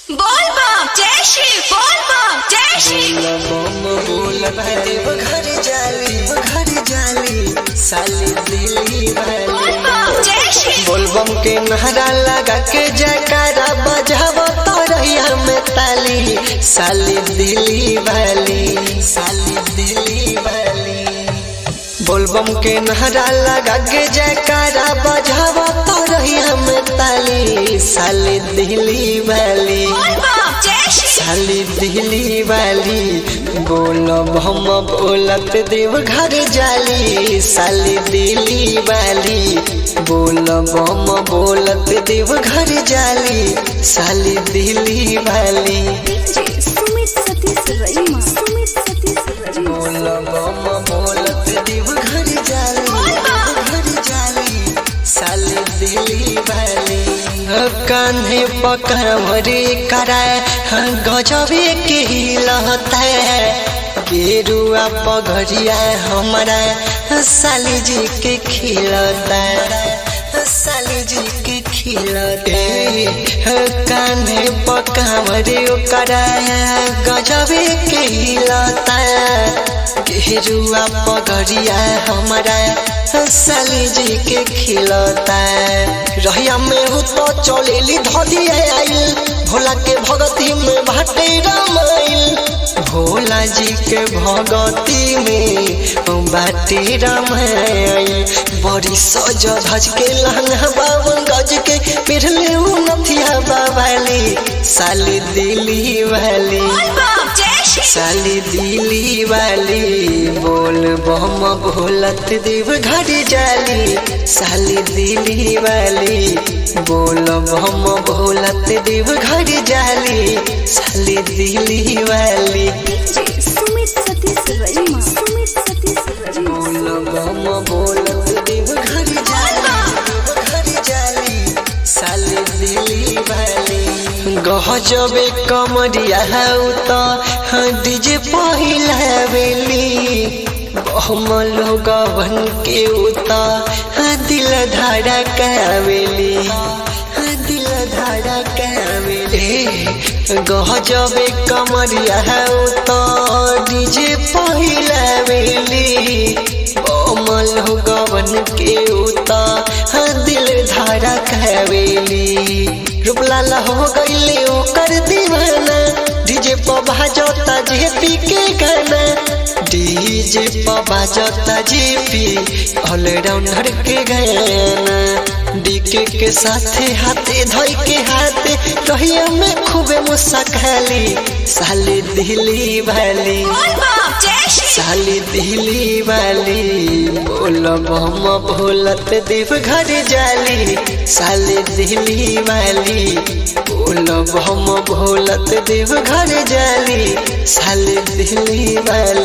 बोल बम जय श्री बोल बम जय श्री बम बोल देव घर जाली घर जाली साली दिली बोल वाली बम जय श्री बोलबम के नहरा लगा के जयकारा बजाव तो रहिया में ताली साली दिली वाली साली दिली वाली बोलबम के नहरा लगा के जयकारा बजाव तो रहिया में ताली साली दिली वाली बोल बम जय श्री साली दिली वाली बोलब हम बोलत देव घर जाली साली दिली वाली बोलब हम बोलत देव घर जाली साली दिली वाली सुमित सतीश रईमा सुमित सतीश रईमा बोलब हम बोलत देव घर जाली घर जाली साली दिली वाली कान्हे पकड़े कराए गजबे के हिलता है गेरुआ पगड़िया हमारा साली जी के खिलता साली जी के खिलते कान्हे पकावरे कराया गजबे के हिलता गेरुआ पगड़िया हमारा साली जी के खिलता रहिया में हो तो चलेली धोली आइल भोला के भगती में भाटे रामाइल भोला जी के भगती में बाटे रामाइल बड़ी सज धज के लहंगा बावन गज के पिरले नथिया बाबाली साली दिली वाली बोल बम जय श्री साली दिली वाली बोल बम भोलत देव घर जाली साली दिली वाली बोल बम भोलत देव घर जाली साली दिली वाली सुमित सतीश रईमा सुमित सतीश रईमा बोल बम भोलत देव घर जाली देव घर जाली साली दिली वाली गहजबे कमरिया हौ त डीजे पहिला बेली बहम लोगवन के उता दिल धारा कावेली दिल धारा कावेली गहजबे कमरिया हौ त डीजे पहिला बेली बहम लोगवन के उता दिल धारा कावेली रूपलाल हो गईले ओकर दीवाना डीजे पर बाजता जेपी के गाना डीजे पर बाजता जेपी ऑलराउंडर के गाना डीके के साथे हाथे धोई के हाथे रहिया में खूबे मुस्काली साली दिली वाली बोल बम जय श्री साली दिली वाली बोलब हम भोलत देव घर जाली साली दिली वाली बोलब हम भोलत देव घर जाली साली दिली वाली